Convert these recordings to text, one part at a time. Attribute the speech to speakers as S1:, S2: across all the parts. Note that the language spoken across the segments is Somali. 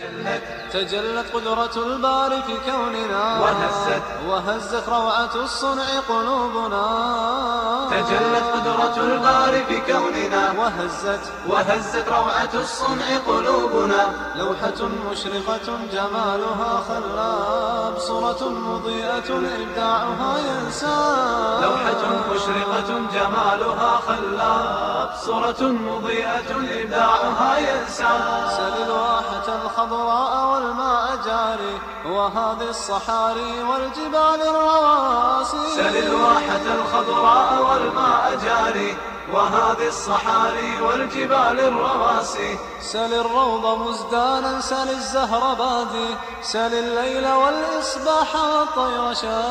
S1: تجلت قدرة الباري في كوننا
S2: وهزت
S1: وهزت روعة الصنع قلوبنا
S2: تجلت قدرة الباري في كوننا
S1: وهزت
S2: وهزت روعة الصنع قلوبنا
S1: لوحة مشرقة جمالها خلاب صورة مضيئة إبداعها ينساب
S2: لوحة مشرقة جمالها خلاب صورة مضيئة إبداعها ينسى
S1: سل الواحة الخضراء والماء جاري وهذه الصحاري والجبال الرواسي
S2: سل الواحة الخضراء والماء جاري وهذه الصحاري والجبال الرواسي
S1: سل الروض مزدانا سل الزهر بادي سل الليل والإصباح والطير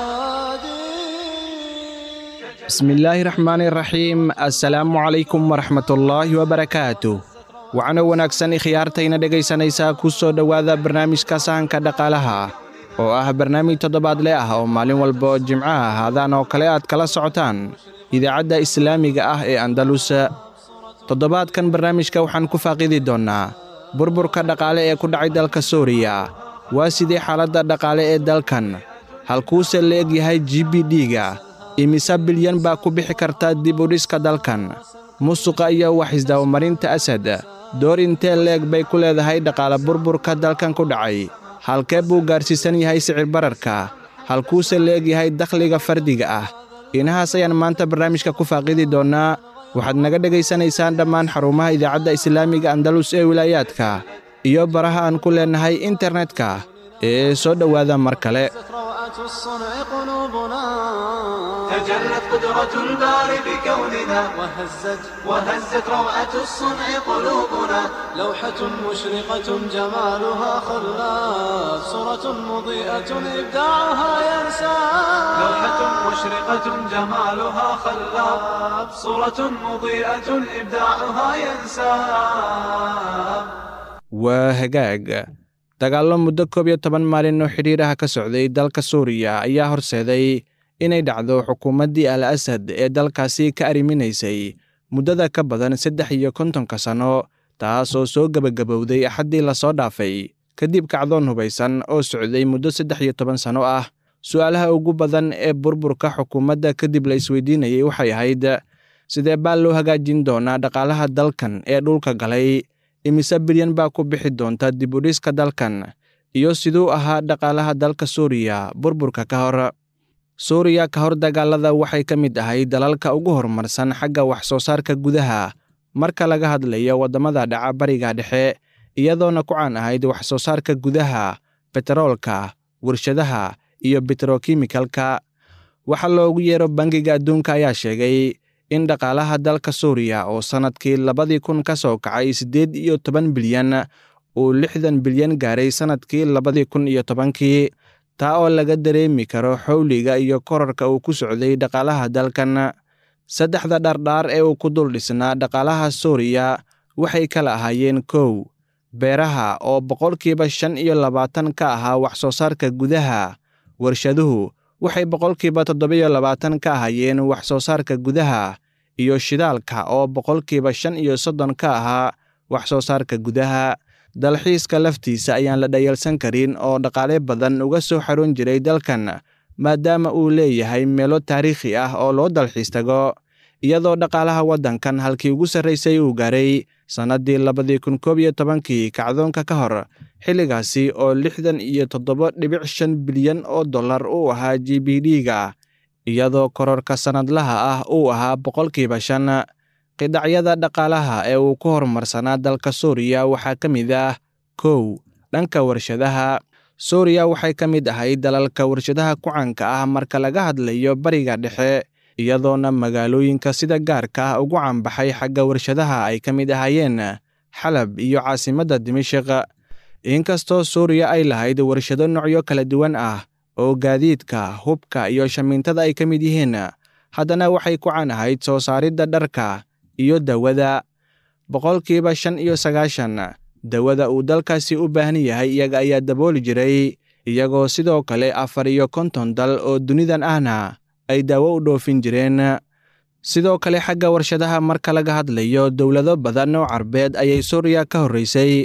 S1: شادي
S3: بسم الله الرحمن الرحيم السلام عليكم ورحمة الله وبركاته waxaana wanaagsan ikhyaartayna dhegaysanaysaa ku soo dhowaada barnaamijka sahanka dhaqaalaha oo ah barnaamij toddobaadle ah oo maalin walba jimcaha haadaan oo kale aad kala socotaan idaacadda islaamiga ah ee andalus toddobaadkan barnaamijka waxaan ku faaqidi doonnaa burburka dhaqaale ee ku dhacay dalka suuriya waa sidee xaaladda dhaqaale ee dalkan halkuuse la eg yahay g b d-ga imise bilyan baa ku bixi karta dib u dhiska dalkan musuqa iyo wax isdabamarinta asad door intee leeg bay ku leedahay dhaqaale burburka dalkan ku dhacay halkee buu gaarsiisan yahay sicir bararka halkuuse la eg yahay dakhliga fardiga ah inahaas ayaan maanta barnaamijka ku faaqidi doonnaa waxaad naga dhegaysanaysaan dhammaan xarumaha idaacadda islaamiga andalus ee wilaayaadka iyo baraha aan ku leennahay internetka ee soo dhowaada mar kale
S1: روعة الصنع قلوبنا
S2: تجلت قدرة الباري بكوننا
S1: وهزت
S2: وهزت روعة الصنع قلوبنا
S1: لوحة مشرقة جمالها خلاف صورة مضيئة إبداعها ينساب
S2: لوحة مشرقة جمالها خلاب صورة مضيئة إبداعها ينساب
S3: waa hagaag dagaallo muddo koob iyo toban maalin oo xidhiiraha ka socday dalka suuriya ayaa horseeday inay dhacdo xukuumaddii al asad ee dalkaasi ka arriminaysay muddada ka badan saddex iyo kontonka sanno taas oo soo gebagabowday axaddii lasoo dhaafay kadib kacdoon hubaysan oo socday muddo saddex iyo toban sanno ah su'aalaha ugu badan ee burburka xukuumadda kadib la isweydiinayay waxay ahayd sidee baa loo hagaajin doonaa dhaqaalaha dalkan ee dhulka galay imise bilyan baa ku bixi doonta dib u dhiska dalkan iyo siduu ahaa dhaqaalaha dalka suuriya burburka ka hor suuriya ka hor dagaalada waxay ka mid ahay dalalka ugu horumarsan xagga wax soo saarka gudaha marka laga hadlayo waddamada dhaca bariga dhexe iyadoona ku caan ahayd wax soo saarka gudaha beteroolka warshadaha iyo betrokimikalka waxa loogu yeero bangiga adduunka ayaa sheegay in dhaqaalaha dalka suuriya oo sannadkii labadii kun ka soo kacay siddeed iyo toban bilyan uu lixdan bilyan gaaray sannadkii labadii kun iyo tobankii taa oo laga dareemi karo xowliga iyo korarka uu ku socday dhaqaalaha dalkan saddexda dhardhaar ee uu ku dul dhisnaa dhaqaalaha suuriya waxay kala ahaayeen kow beeraha oo boqolkiiba shan iyo labaatan ka ahaa wax soo saarka gudaha warshaduhu waxay boqolkiiba toddobiyo labaatan ka ahaayeen wax soo saarka gudaha iyo shidaalka oo boqolkiiba shan iyo soddon ka ahaa wax soo saarka gudaha dalxiiska laftiisa ayaan la dhayalsan karin oo dhaqaale badan uga soo xarun jiray dalkan maadaama uu leeyahay meelo taariikhi ah oo loo dalxiis tago iyadoo dhaqaalaha waddankan halkii ugu sarraysay uu gaaray sannaddii labadii kun koob iyo tobankii kacdoonka ka hor xilligaasi oo lixdan iyo toddoba dhibic shan bilyan oo dollar uu ahaa g b d-ga iyadoo kororka sannadlaha ah uu ahaa boqolkiiba shan qidacyada dhaqaalaha ee uu ku horumarsanaa dalka suuriya waxaa ka mid ah kow dhanka warshadaha suuriya waxay ka mid ahay dalalka warshadaha ku caanka ah marka laga hadlayo bariga dhexe iyadoona magaalooyinka sida gaarka ah ugu caanbaxay xagga warshadaha ay ka mid ahaayeen xalab iyo caasimadda dimashiq inkastoo suuriya ay lahayd warshado noocyo kala duwan ah oo gaadiidka hubka iyo shamiintada ay ka mid yihiin haddana waxay ku caan ahayd soo saaridda dharka iyo dawada boqolkiiba shan iyo sagaashan dawada uu dalkaasi u baahan yahay iyaga ayaa dabooli jiray iyagoo sidoo kale afar iyo konton dal oo dunidan ahna ay daawo u dhoofin jireen sidoo kale xagga warshadaha marka laga hadlayo dowlado badan oo carbeed ayay suuriya ka horraysay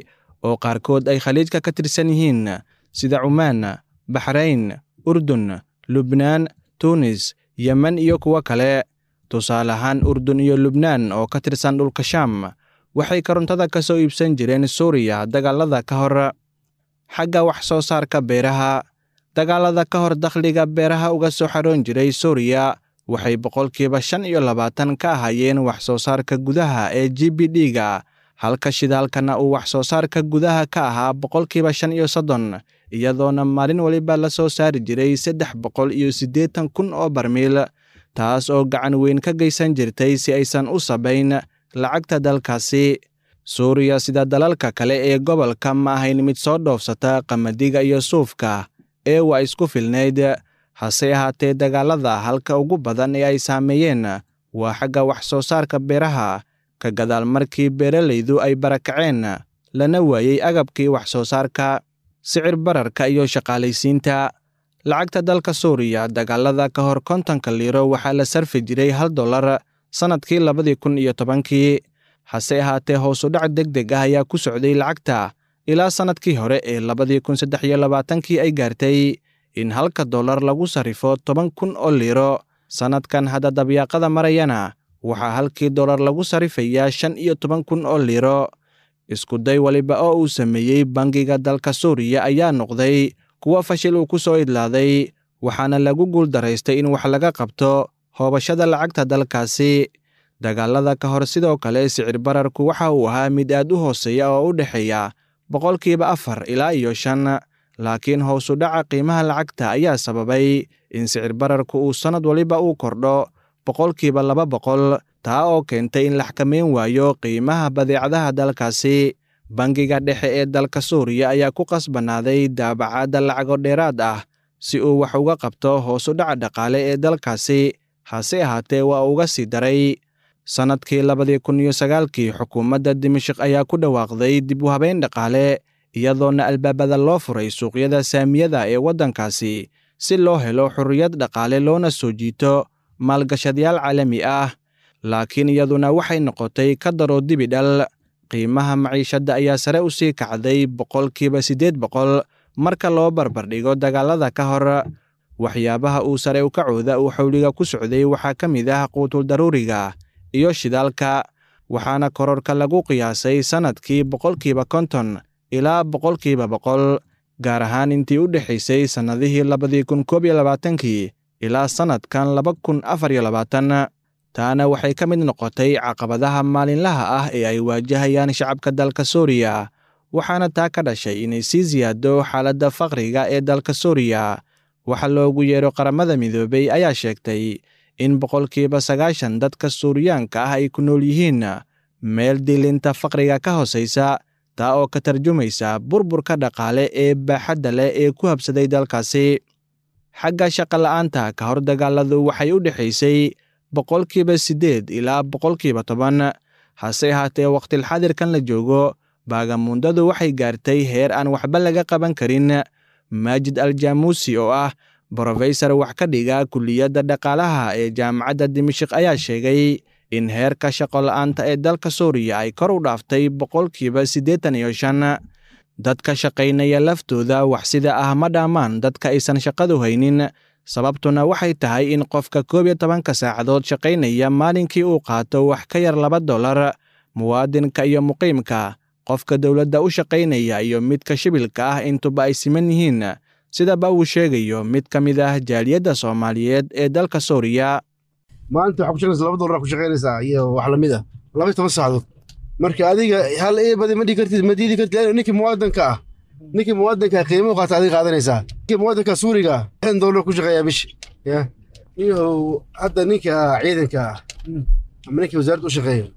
S3: oo qaarkood ay khaliijka ka tirsan yihiin sida cumaan baxrayn urdun lubnaan tuunis yemen iyo kuwo kale tusaale ahaan urdun iyo lubnaan oo ka tirsan dhulka shaam waxay korontada ka soo iibsan jireen suuriya dagaalada ka hor xagga wax soo saarka beeraha dagaalada ka hor dakhliga beeraha uga soo xaroon jiray suuriya waxay boqolkiiba shan iyo labaatan ka ahaayeen wax soo saarka gudaha ee g b d-ga halka shidaalkana uu wax soo saarka gudaha ka ahaa boqolkiiba shan iyo soddon iyadoona maalin waliba la soo saari jiray saddex boqol iyo siddeetan kun oo barmiil taas oo gacan weyn ka geysan jirtay si aysan u sabayn lacagta dalkaasi suuriya sida dalalka kale ee gobolka ma ahayn mid soo dhoofsata qamadiga iyo suufka ee waa isku filnayd hase ahaatee dagaalada halka ugu badan ee ay saameeyeen waa xagga wax soo saarka beeraha ka gadaal markii beeralaydu ay barakaceen lana waayey agabkii wax soo saarka sicir bararka iyo shaqaalaysiinta lacagta dalka suuriya dagaalada ka hor kontonka liiro waxaa la sarfi jiray hal dollar sannadkii labadii kun iyo tobankii hase ahaatee hoosu dhac deg deg ah ayaa ku socday lacagta ilaa sannadkii hore ee labadii kun saddex iyo labaatankii ay gaartay in halka dollar lagu sarrifo toban kun oo liiro sannadkan hadda dabyaaqada marayana waxaa halkii dollar lagu sarrifayaa shan iyo toban kun oo liiro iskuday waliba oo uu sameeyey bangiga dalka suuriya ayaa noqday kuwo fashil uu ku soo idlaaday waxaana lagu guuldaraystay in wax laga qabto hoobashada lacagta dalkaasi dagaalada ka hor sidoo kale sicir bararku waxa uu ahaa mid aad u hooseeya oo u dhexeeya boqolkiiba afar ilaa iyo shan laakiin hoosu dhaca qiimaha lacagta ayaa sababay in sicir bararku uu sannad waliba uu kordho boqolkiiba laba boqol taa oo keentay in la xakameyn waayo qiimaha badeecadaha dalkaasi bangiga dhexe ee dalka suuriya ayaa ku qasbanaaday daabacaadda lacago dheeraad ah si uu wax uga qabto hoosu dhaca dhaqaale ee dalkaasi hase ahaatee waa uga sii daray sannadkii labadii kun iyo sagaalkii xukuumadda dimashik ayaa ku dhawaaqday dib u habeyn dhaqaale iyadoona albaabada loo furay suuqyada saamiyada ee waddankaasi si loo helo xorriyad dhaqaale loona soo jiito maalgashadayaal caalami ah laakiin iyaduna waxay noqotay ka daroo dibi dhal qiimaha maciishadda ayaa sare u sii kacday boqolkiiba siddeed boqol marka loo barbardhigo dagaalada ka hor waxyaabaha uu sare u kacooda uu xawliga ku socday waxaa ka mid ah quutul daruuriga iyo shidaalka waxaana kororka lagu qiyaasay sannadkii boqolkiiba konton ilaa boqolkiiba boqol gaar ahaan intii u dhexaysay sannadihii labadii kun koob iyo labaatankii ilaa sannadkan laba kun afar iyo labaatan taana waxay ka mid noqotay caqabadaha maalinlaha ah ee ay waajahayaan shacabka dalka suuriya waxaana taa ka dhashay inay sii siyaado xaaladda faqriga ee dalka suuriya waxa loogu yeero qaramada midoobey ayaa sheegtay in boqolkiiba sagaashan dadka suuriyaanka ah ay ku nool yihiin meel dilinta faqriga ka hoosaysa taa oo ka tarjumaysa burburka dhaqaale ee baaxadda leh ee ku habsaday dalkaasi xagga shaqa la'aanta ka hor dagaaladu waxay u dhexaysay boqolkiiba siddeed ilaa boqolkiiba toban hase ahaatee wakhtilxadirkan la joogo baagamuundadu waxay gaartay heer aan waxba laga qaban karin maajid aljaamuusi oo ah brofesor wax ka dhiga kulliyadda dhaqaalaha ee jaamacadda dimashik ayaa sheegay in heerka shaqo la'aanta ee dalka suuriya ay kor u dhaaftay boqolkiiba siddeetan iyo shan dadka shaqaynaya laftooda wax sida ah ma dhammaan dadka aysan shaqadu haynin sababtuna waxay tahay in qofka koob iyo tobanka saacadood shaqaynaya maalinkii uu qaato wax ka yar laba dollar muwaadinka iyo muqiimka qofka dowladda u shaqaynaya iyo midka shibilka ah intuba ay siman yihiin sidaba uu sheegayo mid ka mid ah jaaliyadda soomaaliyeed ee dalka suuriya
S4: maalinta waxaa ku shaqaysa laba dollar ku shaqaynaysaa iyo wax lamid ah laba iyo toban saacadood marka adiga hal ee badi ma dhigi kartid ma diidi kartid lano ninkii muwaadinka ah ninkii muwaadinka qiimo qaata adiga qaadanaysaa ninkii muwaadinka suuriga ah lixdan dollar ku shaqeeyaa bishi ya iyo hadda ninka ciidanka ah ama ninkii wasaaradda u shaqeeyo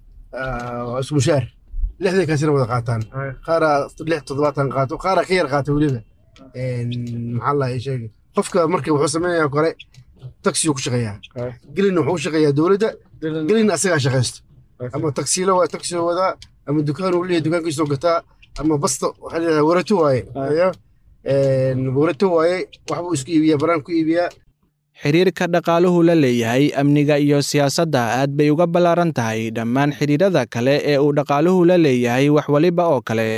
S4: waa isku mushaar lixdan kaasina wada qaataan qaara lix toddobaatan qaato qaara ka yar qaata weliba maxaa la sheegay qofka marka wuxuu samaynayaa kore taxi ku shaqeeyaa gelina wuxuu u shaqeeyaa dowladda gelina asagaa shaqaysto ama taksiilo waa taxi wadaa ama dukaan uu leeyahay dukaankiisoo gataa ama basta waxaa leedahay warato waaye warato waaye waxbuu isku iibiyaa baraan ku iibiyaa
S3: xiriirka dhaqaaluhu la leeyahay amniga iyo siyaasadda aad bay uga ballaaran tahay dhammaan xidhiirada kale ee uu dhaqaaluhu la leeyahay wax waliba oo kale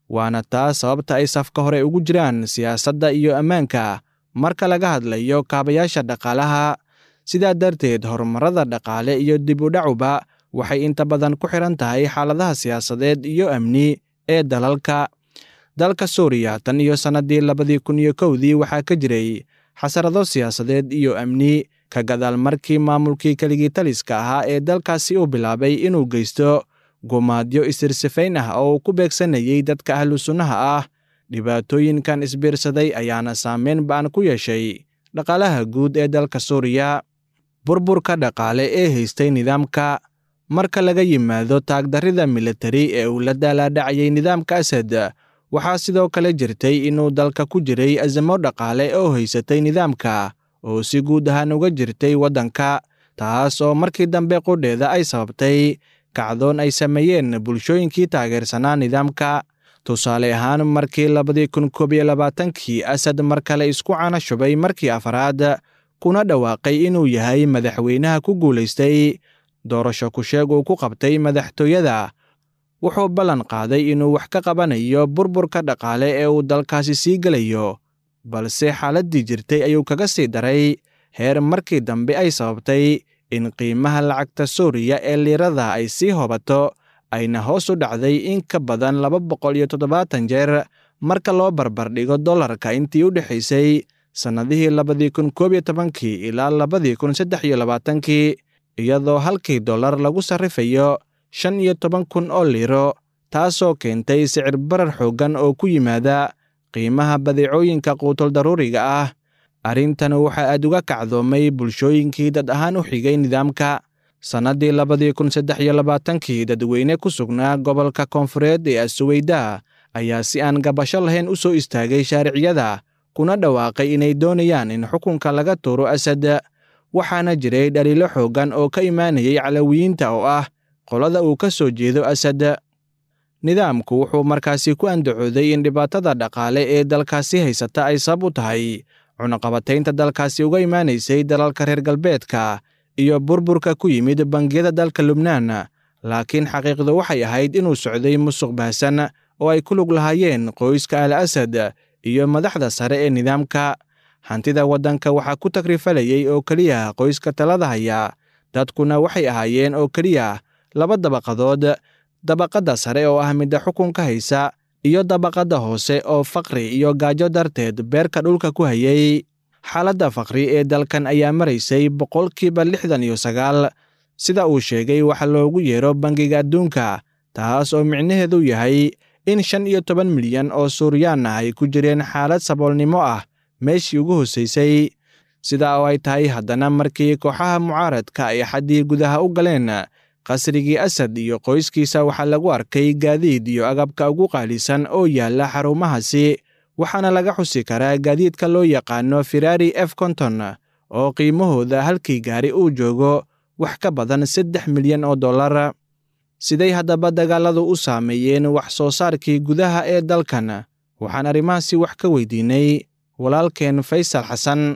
S3: waana taas sababta ay safka hore ugu jiraan siyaasadda iyo ammaanka marka laga hadlayo kaabayaasha dhaqaalaha sidaa darteed horumarada dhaqaale iyo dib u dhacuba waxay inta badan ku xiran tahay xaaladaha siyaasadeed iyo amni ee dalalka dalka suuriya tan iyo sannadii labadii kun iyo kowdii waxaa ka jiray xasarado siyaasadeed iyo amni ka gadaal markii maamulkii keligii taliska ahaa ee dalkaasi uu bilaabay inuu geysto gumaadyo isirsifayn ah oo uu ku beegsanayey dadka ahlu sunnaha ah dhibaatooyinkan isbiirsaday ayaana saameyn ba'an ku yeeshay dhaqaalaha guud ee dalka suuriya burburka dhaqaale ee haystay nidaamka marka laga yimaado taagdarrida militari ee uu la daalaadhacayay nidaamka asad waxaa sidoo kale jirtay inuu dalka ku jiray azamo dhaqaale oo haysatay nidaamka oo si guud ahaan uga jirtay waddanka taas oo markii dambe qudheeda ay sababtay kacdoon ay sameeyeen bulshooyinkii taageersanaa nidaamka tusaale ahaan markii labadii kun koob iyo labaatankii asad mar kale isku cana shubay markii afraad kuna dhawaaqay inuu yahay madaxweynaha ku guulaystay doorasho kusheeg uu ku qabtay madaxtooyada wuxuu ballan qaaday inuu wax ka qabanayo burburka dhaqaale ee uu dalkaasi sii gelayo balse xaaladdii jirtay ayuu kaga sii daray heer markii dambe ay sababtay in qiimaha lacagta suuriya ee liirada ay sii hobato ayna hoos u dhacday in ka badan laba boqol iyo toddobaatan jeer marka loo barbardhigo dollarka intii u dhexaysay sannadihii labadii kun koob iyo tobankii ilaa labadii kun saddex iyo labaatankii iyadoo halkii dollar lagu sarrifayo shan iyo toban kun oo liiro taasoo keentay sicir barar xooggan oo ku yimaada qiimaha badeecooyinka quutul daruuriga ah arrintan waxaa aad uga kacdoomay bulshooyinkii dad ahaan u xigay nidaamka sannaddii labadii kun saddex iyo labaatankii dadweyne ku sugnaa gobolka koonfureed ee asuweyda ayaa si aan gabasho lahayn u soo istaagay shaariciyada kuna dhawaaqay inay doonayaan in xukunka laga tuuro asad waxaana jiray dhaliilo xooggan oo ka imaanayay calawiyiinta oo ah qolada uu ka soo jeedo asad nidaamku wuxuu markaasi ku andacooday in dhibaatada dhaqaale ee dalkaasi haysata ay sabab u tahay cunaqabataynta dalkaasi uga imaanaysay dalalka reer galbeedka iyo burburka ku yimid bangiyada dalka lubnaan laakiin xaqiiqdu waxay ahayd inuu socday musuq baahsan oo ay ku lug lahaayeen qoyska al asad iyo madaxda sare ee nidaamka hantida waddanka waxaa ku takrifalayay oo keliya qoyska talada haya dadkuna waxay ahaayeen oo keliya laba dabaqadood dabaqadda sare oo ah midda xukunka haysa iyo dabaqadda hoose oo faqri iyo gaajo darteed beerka dhulka ku hayay xaaladda faqri ee dalkan ayaa maraysay boqolkiiba lixdan iyo sagaal sida uu sheegay waxa loogu yeero bangiga adduunka taas oo micnaheedu yahay in shan iyo toban milyan oo suuriyaan ah ay ku jireen xaalad saboolnimo ah meeshii ugu hoosaysay sidaa oo ay tahay haddana markii kooxaha mucaaradka ay xaddii gudaha u galeen qasrigii asad iyo qoyskiisa waxaa lagu arkay gaadiid iyo agabka ugu qaalisan oo yaalla xarumahaasi waxaana laga xusi karaa gaadiidka loo yaqaano firari f konton oo qiimahooda halkii gaari uu joogo wax ka badan saddex milyan oo dollar siday haddaba dagaalladu u saameeyeen wax soo saarkii gudaha ee dalkan waxaan arrimahaasi wax ka weydiinay walaalkeen faysal xasan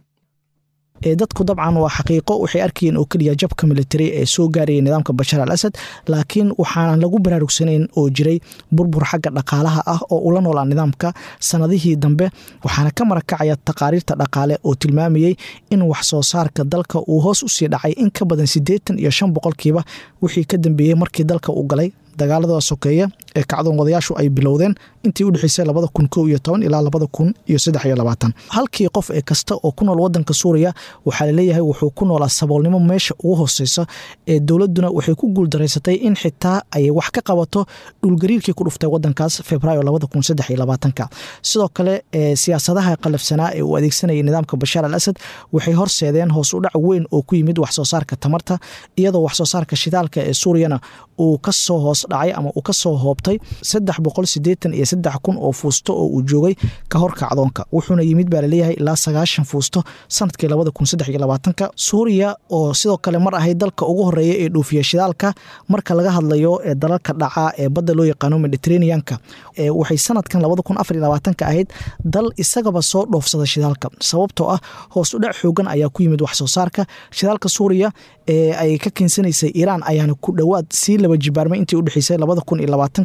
S5: dadku dabcan waa xaqiiqo waxay arkayeen oo keliya jabka militari ee soo gaaraya nidaamka bashar al asad laakiin waxaanan lagu baraarugsanayn oo jiray burbur xagga dhaqaalaha ah oo ula noolaa nidaamka sanadihii dambe waxaana ka marakacaya taqaariirta dhaqaale oo tilmaamayey in wax soo saarka dalka uu hoos usii dhacay in ka badan siddeetan iyo shan boqolkiiba wixii ka dambeeyey markii dalka uu galay dagaalada sokeeya ee kacdoon wadayaashu ay bilowdeen intii udhexeysay labada kun kow iyo toban ilaa labada kun iyo saddex iyo labaatan halkii qof ee kasta oo ku nool wadanka suuriya waxaa laleeyahay wuxuu ku noolaa saboolnimo meesha ugu hooseysa ee dowladuna waxay ku guuldaraysatay in xitaa ay wax ka qabato dhulgariirkii ku dhuftay wadankaas februaayo labada kun saddex iyo labaatanka sidoo kale siyaasadaha qalafsanaa ee uu adeegsanayay nidaamka bashaar al asad waxay horseedeen hoos u dhac weyn oo ku yimid wax soo saarka tamarta iyadoo wax soo saarka shidaalka ee suuriyana uu kasoo hoos dhacay ama uu kasoo hoobtay saddex boqol sideetan iyo saddex kun oo fuusto oo uu joogay ka hor kacdoonka wuxuuna yimid baa laleeyahay ilaa sagaashan fuusto sanadkii labada kun saddex iyo labaatanka suuriya oo sidoo kale mar ahayd dalka ugu horeeya ee dhoofiya shidaalka marka laga hadlayo ee dalalka dhaca ee badda loo yaqaano mediterraneanka waxay sanadkan labada kun afar iyo labaatanka ahayd dal isagaba soo dhoofsada shidaalka sababtoo ah hoos u dhac xoogan ayaa ku yimid wax soo saarka shidaalka suuriya ee ay ka keensanaysay iiraan ayaana ku dhowaad sii laba jibaarmay intii udhexeysay labada kun iyo labaatanki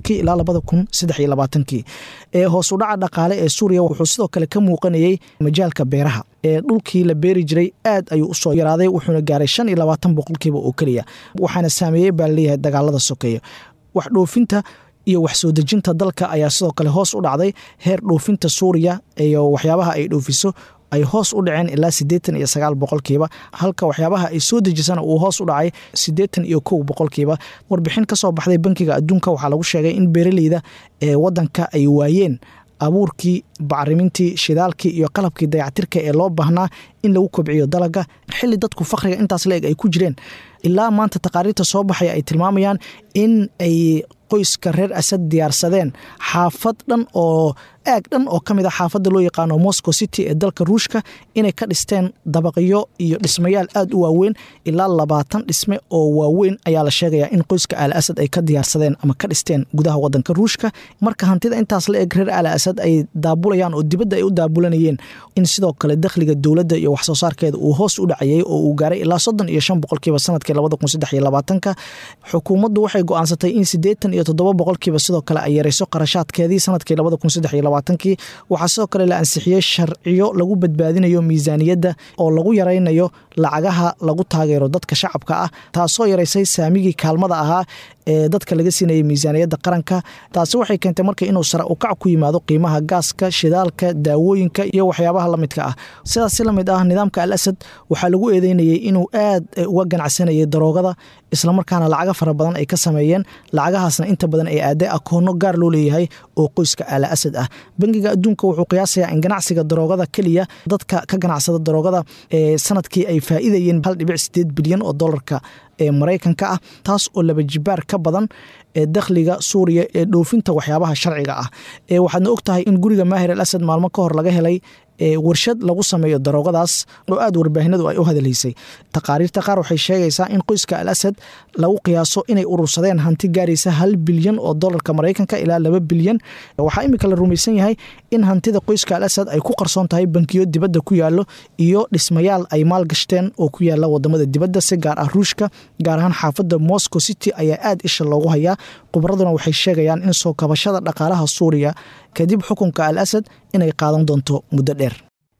S5: tobankii ilaa labada kun saddex iyo labaatankii ee hoos u dhaca dhaqaale ee suuriya wuxuu sidoo kale ka muuqanayey majaalka beeraha ee dhulkii la beeri jiray aad ayuu usoo yaraaday wuxuuna gaaray shan iyo labaatan boqolkiiba oo keliya waxaana saameeyey baa laleeyahay dagaalada sokeeya wax dhoofinta iyo wax soo dejinta dalka ayaa sidoo kale hoos u dhacday heer dhoofinta suuriya iyo waxyaabaha ay dhoofiso ay hoos u dhaceen ilaa siddeetan iyo sagaal boqolkiiba halka waxyaabaha ay soo dejisana uu hoos u dhacay siddeetan iyo kow boqolkiiba warbixin ka soo baxday bankiga adduunka waxaa lagu sheegay in beeraleyda ee waddanka ay waayeen abuurkii bacrimintii shidaalkii iyo qalabkii dayactirka ee loo baahnaa in lagu kobciyo dalaga xili dadku fakriga intaas la eg ay ku jireen ilaa maanta taqaariirta soo baxaya ay tilmaamayaan in ay qoyska reer asad diyaarsadeen xaafad dhan oo aag dhan oo ka mid a xaafadda loo yaqaano moscow city ee dalka ruushka inay ka dhisteen dabaqyo iyo dhismayaal aad u waaweyn ilaa labaatan dhisme oo waaweyn ayaa la sheegayaa in qoyska al asad ay ka diyaarsadeen ama ka dhisteen gudaha wadanka ruushka marka hantida intaas la eg reer al asad ay daabulayaan oo dibadda ay u daabulanayeen in sidoo kale dakhliga dowladda iyo waxsoo saarkeeda uu hoos u dhacayay oo uu gaaray ilaa soddon iyo shan boqolkiiba sanadkii labada kun saddex iyo labaatanka xukuumaddu waxay go-aansatay in siddeetan iyo toddoba boqolkiiba sidoo kale ay yarayso qarashaadkeedii sanadkii labada kun saddex iyo labaatankii waxaa sidoo kale la ansixiyey sharciyo lagu badbaadinayo miisaaniyadda oo lagu yaraynayo lacagaha lagu taageero dadka shacabka ah taasoo yaraysay saamigii kaalmada ahaa ee dadka laga siinayay miisaaniyadda qaranka taasi waxay keentay marka inuu sare ukac ku yimaado qiimaha gaaska shidaalka daawooyinka iyo waxyaabaha lamidka ah sidaas si lamid ah nidaamka al asad waxaa lagu eedeynayay inuu aad uga ganacsanayay daroogada islamarkaana lacaga fara badan ay ka sameeyeen lacagahaasna inta badan ay aaday akoono gaar loo leeyahay oo qoyska al asad ah bangiga adduunka wuxuu qiyaasayaa in ganacsiga daroogada keliya dadka ka ganacsada daroogada ee sanadkii ay faa'iidayeen hal dhibic sideed bilyan oo dolarka ee maraykanka ah taas oo laba jibaar ka badan ee dakhliga suuriya ee dhoofinta waxyaabaha sharciga ah ee waxaadna og tahay in guriga maahir al asad maalmo ka hor laga helay warshad lagu sameeyo daroogadaas oo aad warbaahinadu ay u hadalhaysay taqaariirta qaar waxay sheegaysaa in qoyska al asad lagu qiyaaso inay urursadeen hanti gaaraysa hal bilyan oo dolarka maraykanka ilaa laba bilyan waxaa imika la rumaysan yahay in hantida qoyska al asad ay ku qarsoon tahay bankiyo dibadda ku yaalo iyo dhismayaal ay maalgashteen oo ku yaala wadamada dibadda si gaar ah ruushka gaar ahaan xaafadda moscow city ayaa aad isha loogu hayaa khubraduna waxay sheegayaan in soo kabashada dhaqaalaha suuriya kadib xukunka al asad inay qaadan doonto muddo dheer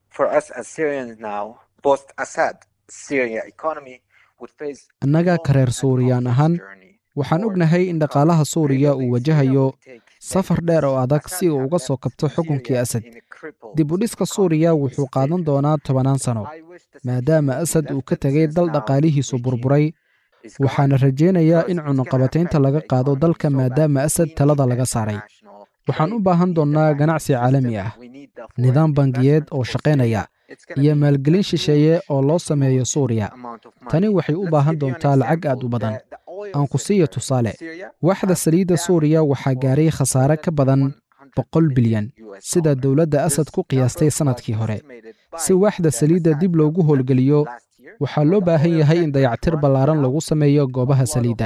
S6: annaga ka reer suuriyaan ahaan waxaan ognahay in dhaqaalaha suuriya uu wajahayo safar dheer oo adag si uu uga soo kabto xukunkii asad dib u dhiska suuriya wuxuu qaadan doonaa tobannaan sano maadaama asad uu ka tegay dal dhaqaalihiisu burburay waxaana rajaynayaa in cunuqabataynta laga qaado dalka maadaama asad talada laga saaray waxaan u baahan doonnaa ganacsi caalami ah nidaam bangiyeed oo shaqaynaya iyo maalgelin shisheeye oo loo sameeyo suuriya tani waxay u baahan doontaa lacag aad u badan aan ku siiyo tusaale waaxda saliidda suuriya waxaa gaaray khasaare ka badan boqol bilyan sida dowladda asad ku qiyaastay sannadkii hore si waaxda saliidda dib loogu howlgeliyo waxaa loo baahan yahay in dayactir ballaaran lagu sameeyo goobaha saliidda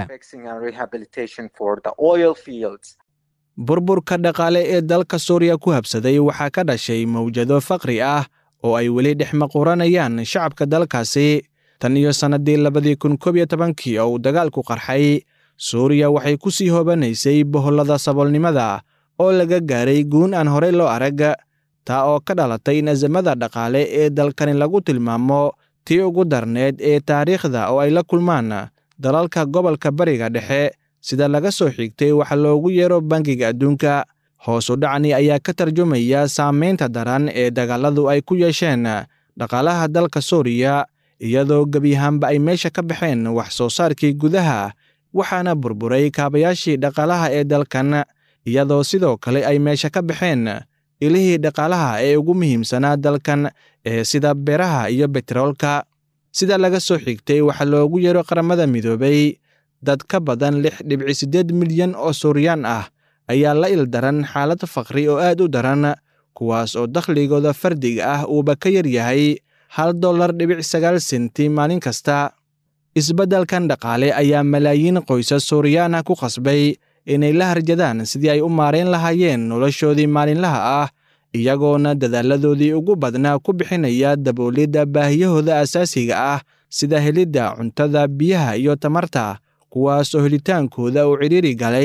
S3: burburka dhaqaale ee dalka suuriya ku habsaday waxaa ka dhashay mawjado faqri ah oo ay weli dhex maquuranayaan shacabka dalkaasi tan iyo sannaddii labadii kun koob iyo tobankii oo uu dagaalku qarxay suuriya waxay ku sii hoobanaysay bohollada saboolnimada oo laga gaaray guun aan horey loo arag taa oo ka dhalatay in asamada dhaqaale ee dalkani lagu tilmaamo tii ugu darneed ee taariikhda oo ay la kulmaan dalalka gobolka bariga dhexe sida laga soo xigtay waxa loogu yeero bangiga adduunka hoos u dhacni ayaa ka tarjumaya saamaynta daran ee dagaaladu ay ku yeesheen dhaqaalaha dalka suuriya iyadoo gebiyahaanba ay meesha ka baxeen wax soo saarkii gudaha waxaana burburay kaabayaashii dhaqaalaha ee dalkan iyadoo sidoo kale ay meesha ka baxeen ilihii dhaqaalaha ee ugu muhiimsanaa dalkan ee sida beeraha iyo betroolka sida laga soo xigtay waxaa loogu yeero qaramada midoobay dad ka badan lix dhibci siddeed milyan oo suuriyaan ah ayaa la ildaran xaalad faqri oo aad u daran kuwaas oo dakhligooda fardiga ah uuba ka yar yahay hal dollar dhibic sagaal senti maalin kasta isbeddelkan dhaqaale ayaa malaayiin qoysas suuriyaan ah ku qasbay inay la harjadaan sidii ay u maarayn lahaayeen noloshoodii maalinlaha ah iyagoona dadaaladoodii ugu badnaa ku bixinaya daboolidda baahiyahooda asaasiga ah sida helidda cuntada biyaha iyo tamarta kuwaas oo helitaankooda uu cidhiiri galay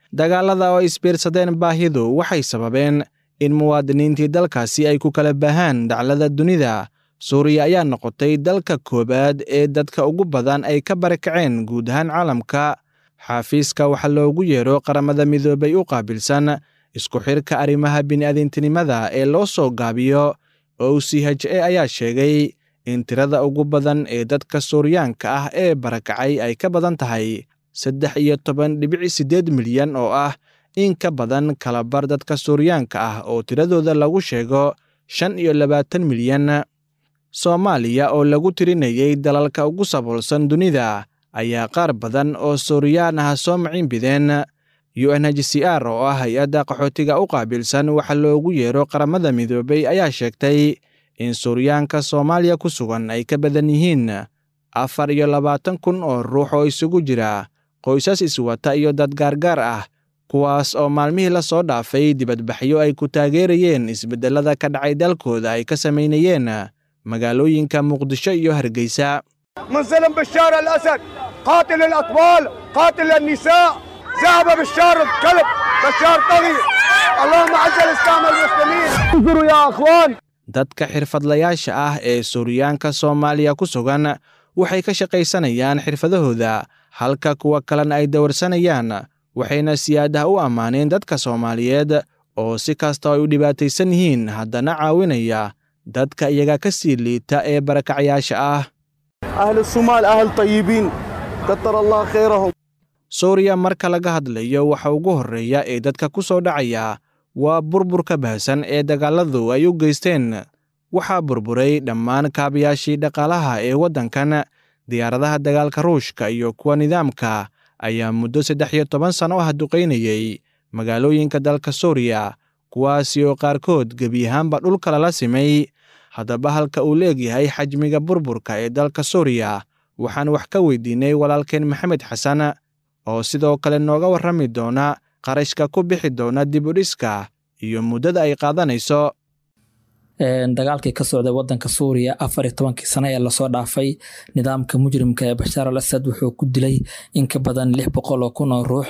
S3: dagaalada oo isbiirsadeen baahidu waxay sababeen in muwaadiniintii dalkaasi ay ku kala baahaan daclada dunida suuriya ayaa noqotay dalka koowaad ee dadka ugu badan ay ka barakaceen guud ahaan caalamka xaafiiska waxaa loogu yeero qaramada midoobay u qaabilsan isku xirka arrimaha bini'aadintinimada ee loo soo gaabiyo o c h a ayaa sheegay in tirada ugu badan ee dadka suuriyaanka ah ee barakacay ay ka badan tahay saddex iyo toban dhibic siddeed milyan oo ah in ka badan kalabar dadka suuriyaanka ah oo tiradooda lagu sheego shan iyo labaatan milyan soomaaliya oo lagu tirinayay dalalka ugu saboolsan dunida ayaa qaar badan oo suuriyaan ah soo maciinbideen u n h c r oo ah hay-adda qaxootiga u qaabilsan waxa loogu yeero qaramada midoobay ayaa sheegtay in suuryaanka soomaaliya ku sugan ay ka badan yihiin afar iyo labaatan kun oo ruux oo isugu jira qoysas iswata iyo dad gaargaar ah kuwaas oo maalmihii la soo dhaafay dibadbaxyo ay ku taageerayeen isbeddellada ka dhacay dalkooda ay ka samaynayeen magaalooyinka muqdisho iyo hargeysa
S7: من ظلم بشار الأسد قاتل الأطفال قاتل النساء ذهب بشار الكلب بشار طغي اللهم عز الإسلام والمسلمين انظروا يا أخوان
S3: dadka xirfadlayaasha ah ee suuriyaanka soomaaliya ku sugan waxay ka shaqaysanayaan xirfadahooda halka kuwa kalena ay dawarsanayaan waxayna siyaadaha u ammaaneen dadka soomaaliyeed oo si kasta ay u dhibaataysan yihiin haddana caawinaya dadka iyaga ka sii liita ee barakacyaasha ah
S7: أهل الصومال أهل طيبين كتر الله خيرهم
S3: suuriya marka laga hadlayo waxa ugu horreeya ee dadka ku soo dhacaya waa burburka baahsan ee dagaalladu ay u geysteen waxaa burburay dhammaan kaabayaashii dhaqaalaha ee waddankan diyaaradaha dagaalka ruushka iyo kuwa nidaamka ayaa muddo saddex iyo toban sano ah duqaynayey magaalooyinka dalka suuriya kuwaasi oo qaarkood gebi ahaanba dhulka lala simay haddaba halka uu leegyahay xajmiga burburka ee dalka suuriya waxaan wax ka weydiinay walaalkeen maxamed xasan oo sidoo kale nooga warrami doona qarashka ku bixi doona dib u dhiska iyo muddada ay qaadanayso
S8: dagaalkii ka socday wadanka suuriya afar iyo tobankii sano ee lasoo dhaafay nidaamka mujrimka ee bashaar al asad wuxuu ku dilay in ka badan lix boqol oo kun oo ruux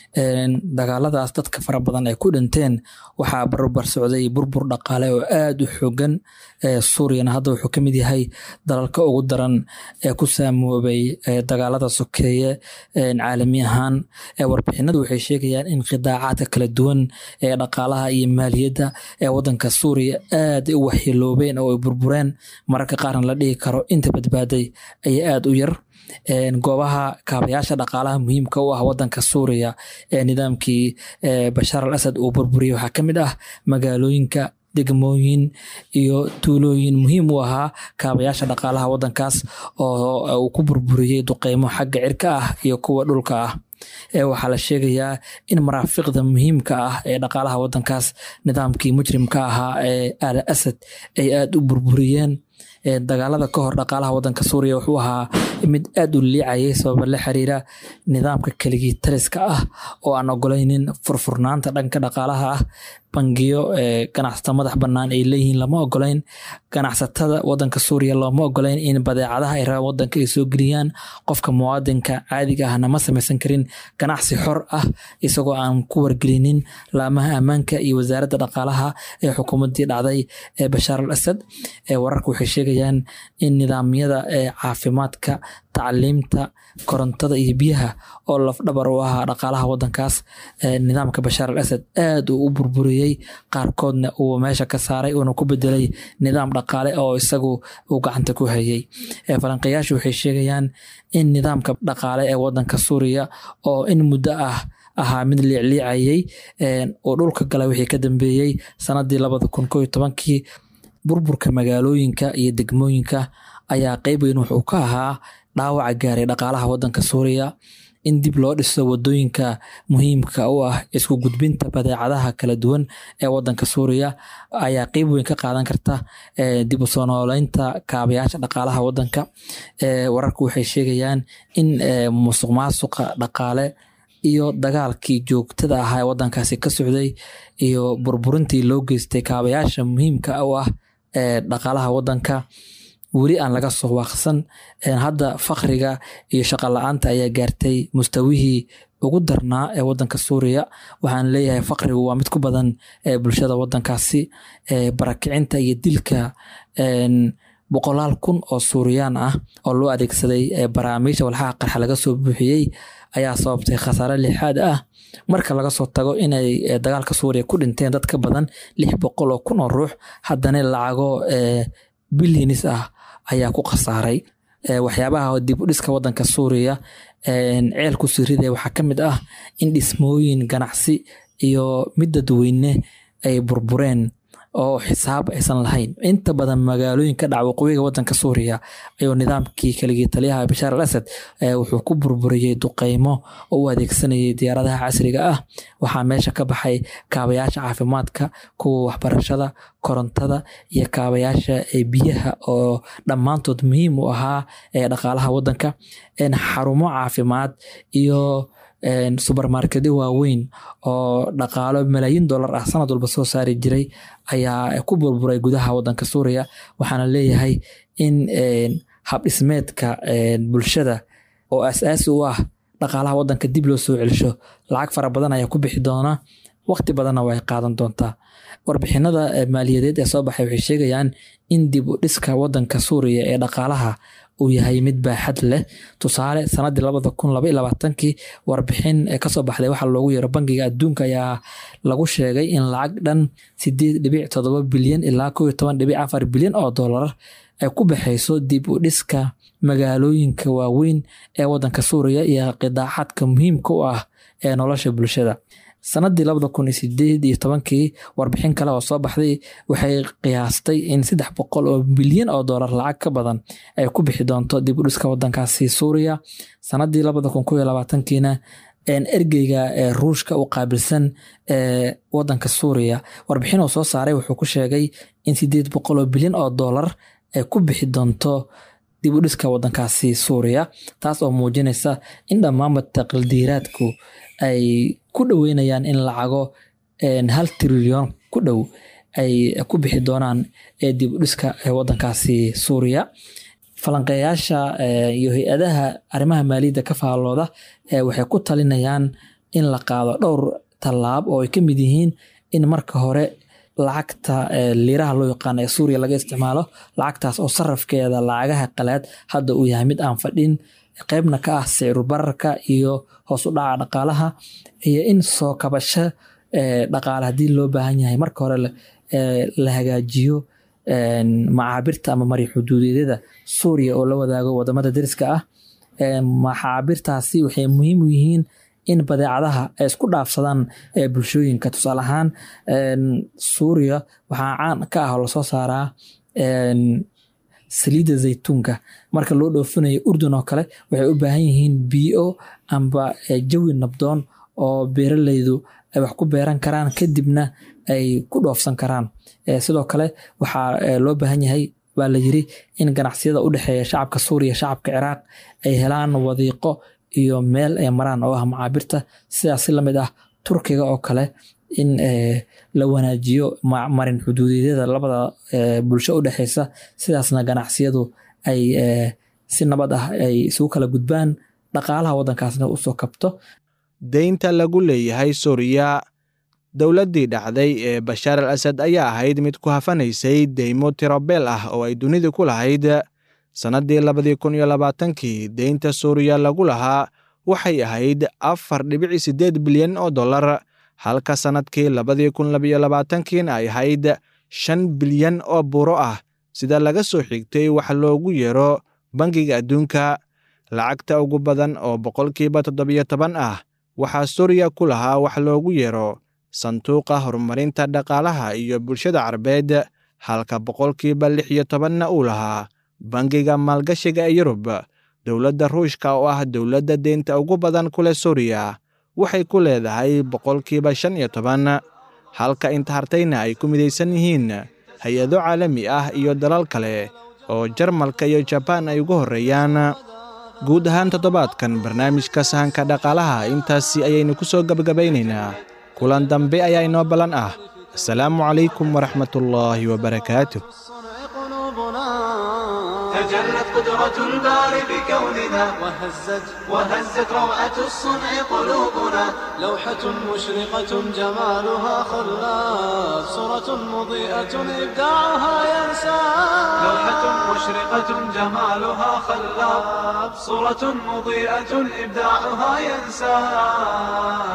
S8: dagaaladaas dadka fara badan ay ku dhinteen waxaa barbar socday burbur dhaqaale oo aada u xoogan suuriyana hadda wuxuu kamid yahay dalalka ugu daran ee ku saamoobay dagaalada sokeeye caalami ahaan warbixinadu waxay sheegayaan in qidaacaadka kala duwan ee dhaqaalaha iyo maaliyadda ee wadanka suuriya aad u waxyeeloobeen oo ay burbureen mararka qaarna la dhihi karo inta badbaaday ayaa aada u yar goobaha kaabayaasha dhaqaalaha muhiimka u ah wadanka suuriya ee nidaamkii bashaar al asad uu burburiyey waxaa ka mid ah magaalooyinka degmooyin iyo tuulooyin muhiim u ahaa kaabayaasha dhaqaalaha wadankaas oo uu ku burburiyey duqeymo xagga cirka ah iyo kuwa dhulka ah waxaa la sheegayaa in maraafiqda muhiimka ah ee dhaqaalaha wadankaas nidaamkii mujrimka ahaa ee al asad ay aada u burburiyeen dagaalada ka hor dhaqaalaha wadanka suuriya wuxuu ahaa mid aada u liicayay sababa la xiriira nidaamka keligii taliska ah oo aan ogolaynin furfurnaanta dhanka dhaqaalaha ah bangiyo ganacsato madax bannaan ay leeyihiin lama ogolayn ganacsatada wadanka suuriya looma ogolayn in badeecadaha ay rabaan wadanka ay soo geliyaan qofka muwaadinka caadiga ahna ma samaysan karin ganacsi xor ah isagoo aan ku wargelinin laamaha ammaanka iyo wasaaradda dhaqaalaha ee xukuumaddii dhacday ee bashaar al asad wararka waxay sheegayaan in nidaamyada caafimaadka tacliimta korontada iyo biyaha oo lafdhabar u ahaa dhaqaalaha wadankaas nidaamka bashaar al asad aada uu u burburiyey qaarkoodna uu meesha ka saaray uuna ku bedelay nidaam dhaqaale oo isagu uu gacanta ku hayay falanqayaashu waxay sheegayaan in nidaamka dhaqaale ee wadanka suuriya oo in muddo ah ahaa mid liicliicayay oo dhulka gala wixii ka dambeeyey sanadii labada kun koo iyo tobankii burburka magaalooyinka iyo degmooyinka ayaa qeyb weyn wuxuu ka ahaa dhaawaca gaaray dhaqaalaha wadanka suuriya in dib loo dhiso wadooyinka muhiimka u ah isku gudbinta badeecadaha kala duwan ee wadanka suuriya ayaa qeyb weyn ka qaadan karta dib u soo nooleynta kaabayaasha dhaqaalaha wadanka wararku waxay sheegayaan in musuq maasuqa dhaqaale iyo dagaalkii joogtada ahaa ee wadankaasi ka socday iyo burburintii loo geystay kaabayaasha muhiimka u ah ee dhaqaalaha wadanka weli aan laga soo waaqsan hadda fakriga iyo shaqo la-aanta ayaa gaartay mustawihii ugu darnaa ee wadanka suuriya waxaan leeyahay fakrigu waa mid ku badan bulshada wadankaasi barakicinta iyo dilka boqolaal kun oo suuriyaan ah oo loo adeegsaday baraamiisha walxaha qarxa laga soo buuxiyey ayaa sababtay khasaare lixaad ah marka laga soo tago inay dagaalka suuriya ku dhinteen dad ka badan lix boqol oo kun oo ruux haddana lacago bilyanis ah ayaa ku khasaaray waxyaabaha dib u dhiska wadanka suuriya ceel ku sirida waxaa ka mid ah in dhismooyin ganacsi iyo mid dadweyne ay burbureen oo xisaab aysan lahayn inta badan magaalooyinka dhaca waqooyiga wadanka suuriya ayuu nidaamkii kaligii taliyaha bashaar al asad wuxuu ku burburiyey duqeymo oo u adeegsanayay diyaaradaha casriga ah waxaa meesha ka baxay kaabayaasha caafimaadka kuwa waxbarashada korontada iyo kaabayaasha biyaha oo dhammaantood muhiim u ahaa dhaqaalaha wadanka xarumo caafimaad iyo subermarketyo waaweyn oo dhaqaalo malaayiin dollar ah sanad walba soo saari jiray ayaa ku burburay gudaha wadanka suuriya waxaana leeyahay in habdhismeedka bulshada oo asaasi u ah dhaqaalaha wadanka dib loo soo celisho lacag fara badan ayaa ku bixi doona waqti badanna way qaadan doontaa warbixinada maaliyadeed ee soo baxay waxay sheegayaan in dib u dhiska wadanka suuriya ee dhaqaalaha uu yahay mid baaxad leh tusaale sanadii labada kun laba iyo labaatankii warbixin kasoo baxday waxaa loogu yeero bangiga adduunka ayaa lagu sheegay in lacag dhan sideed dhibic todoba bilyan ilaa kow iyo toban dhibic afar bilyan oo dollar ay ku baxayso dib u dhiska magaalooyinka waaweyn ee wadanka suuriya iyo qidaaxadka muhiimka u ah ee nolosha bulshada sanadii labada kun iyo sideed iyo tobankii warbixin kale oo soo baxday waxay qiyaastay in saddex boqol oo bilyan oo dollar lacag ka badan ay ku bixi doonto dib u dhiska wadankaasi suuriya sanadii labada kun kow iyo labaatankiina ergeyga ee ruushka u qaabilsan ee wadanka suuriya warbixin uu soo saaray wuxuu ku sheegay in sideed boqol oo bilyan oo dollar ay ku bixi doonto dib u dhiska wadankaasi suuriya taas oo muujinaysa in dhammaanba taqildiiraadku ay ku dhoweynayaan in lacago hal trilyon ku dhow ay ku bixi doonaan ee dib u dhiska wadankaasi suuriya falanqeeyaasha iyo hay-adaha arrimaha maaliyadda ka faallooda waxay ku talinayaan in la qaado dhowr tallaab oo ay ka mid yihiin in marka hore lacagta liiraha loo yaqaano ee suuriya laga isticmaalo lacagtaas oo sarafkeeda lacagaha qalaad hadda uu yahay mid aan fadhin qeybna ka ah sicru bararka iyo hoos u dhaca dhaqaalaha iyo in soo kabasho dhaqaale haddii loo baahan yahay marka hore la hagaajiyo macaabirta ama mari xuduudeedyada suuriya oo la wadaago wadamada deriska ah maxaabirtaasi waxay muhiim u yihiin in badeecadaha ay isku dhaafsadaan bulshooyinka tusaale ahaan suuriya waxaa caan ka ah oo lasoo saaraa saliidda zaytuunka marka loo dhoofinayo urdun oo kale waxay u baahan yihiin biyo amba jawi nabdoon oo beeraleydu ay wax ku beeran karaan kadibna ay ku dhoofsan karaan sidoo kale waxaa loo baahan yahay baa la yiri in ganacsiyada u dhexeeya shacabka suuriya shacabka ciraaq ay helaan wadiiqo iyo meel ay maraan oo ah macaabirta sidaas si lamid ah turkiga oo kale in la wanaajiyo marin xuduudeedyada labada bulsho u dhexeysa sidaasna ganacsiyadu ay si nabad ah ay isugu kala gudbaan dhaqaalaha waddankaasna usoo kabto
S3: deynta lagu leeyahay suuriya dowladdii dhacday ee bashaar al asad ayaa ahayd mid ku hafanaysay deymo tirobeel ah oo ay dunidu ku lahayd sannaddii labadii kun iyo labaatankii deynta suuriya lagu lahaa waxay ahayd afar dhibici siddeed bilyan oo dollar halka sannadkii labadii kun labiyo labaatankiina ay ahayd shan bilyan oo buuro ah sida laga soo xigtay wax loogu yeero bangiga adduunka lacagta ugu badan oo boqolkiiba toddobiyo toban ah waxaa suuriya ku lahaa wax loogu yeero sanduuqa horumarinta dhaqaalaha iyo bulshada carabeed halka boqolkiiba lix iyo tobanna uu lahaa bangiga maalgashiga ee yurub dowladda ruushka oo ah dowladda deynta ugu badan ku leh suuriya waxay ku leedahay boqolkiiba shan iyo toban halka inta hartayna ay ku midaysan yihiin hay-ado caalami ah iyo dalal kale oo jarmalka iyo jabaan ay ugu horreeyaan guud ahaan toddobaadkan barnaamijka sahanka dhaqaalaha intaasi ayaynu ku soo gebagabaynaynaa kulan dambe ayaa inoo ballan ah asalaamu calaykum waraxmatullaahi wabarakaatu
S2: تجلت قدرة الباري بكوننا
S1: وهزت
S2: وهزت روعة الصنع قلوبنا
S1: لوحة مشرقة جمالها خلاف صورة مضيئة إبداعها ينسى
S2: لوحة مشرقة جمالها خلاب صورة مضيئة إبداعها ينسى